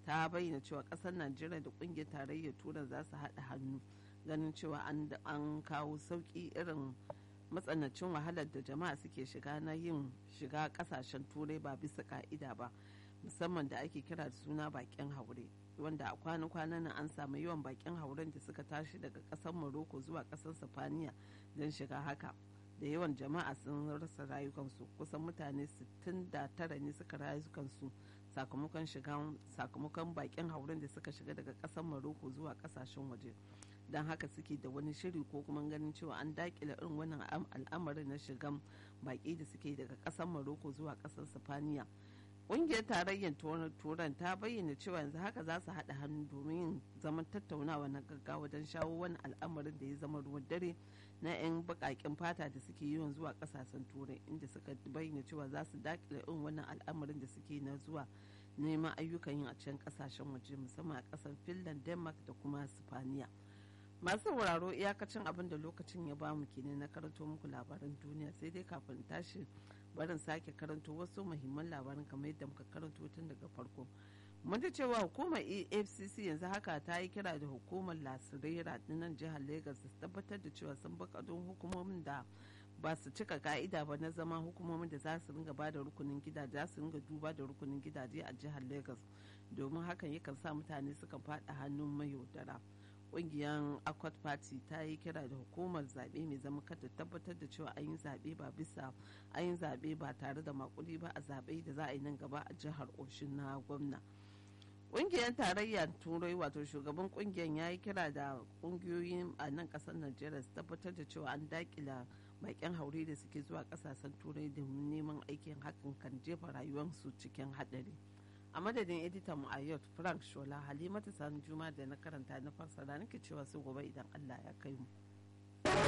ta bayyana cewa kasar najeriya da kungiyar tarayyar turai za su haɗa hannu ganin cewa an kawo sauƙi irin matsanancin wahalar da jama'a suke shiga na yin shiga kasashen turai ba bisa ka'ida ba musamman da ake kira da suna bakin haure wanda a kwanan-kwanan nan an samu yawan bakin hauren da suka tashi daga kasar morocco zuwa kasar sifaniya don shiga haka da yawan jama'a sun rasa rayukansu kusan mutane 69 ne suka rayukansu sakamakon shiga sakamakon bakin hauren da suka shiga daga kasar morocco zuwa kasashen waje don haka suke da wani shiri ko kuma ganin cewa an dakile irin wannan al'amarin na shigan baki da suke daga kasar morocco zuwa kasar sifaniya ƙungiyar tarayyar turan ta bayyana cewa yanzu haka za su haɗa hannu domin yin zaman tattaunawa na gaggawa don shawo wani al'amarin da ya zama ruwan dare na 'yan baƙaƙen fata da suke yawan zuwa ƙasashen turai inda suka bayyana cewa za su dakile irin wannan al'amarin da suke na zuwa neman ayyukan yin a can ƙasashen waje musamman a ƙasar finland denmark da kuma sifaniya masu sauraro iyakacin abin da lokacin ya bamu kenan na karanto muku labaran duniya sai dai kafin tashi barin sake karanto wasu muhimman labaran kamar yadda muka karanto tun daga farko mun da cewa hukumar efcc yanzu haka ta yi kira da hukumar lasirera nan jihar lagos su tabbatar da cewa sun bakadun hukumomin da ba su cika ka'ida ba na zama hukumomin da za su ringa ba da rukunin gidaje za su ringa duba da rukunin gidaje a jihar lagos domin hakan yakan sa mutane sukan faɗa hannun mayaudara kungiyar akwat party ta yi kira da hukumar zaɓe mai zama kada tabbatar da cewa an yi zaɓe ba bisa an yi zaɓe ba tare da makudi ba a zaɓe da za a yi nan gaba a jihar oshin na gwamna kungiyar tarayyar turai wato shugaban kungiyar ya yi kira da kungiyoyin a nan kasar najeriya su tabbatar da cewa an dakila bakin haure da suke zuwa kasashen turai domin neman aikin hakan kan jefa rayuwarsu cikin haɗari. a madadin editan mu ayot frank shola halimatu sani juma da na karanta na fassara nake cewa su gobe idan allah ya kai mu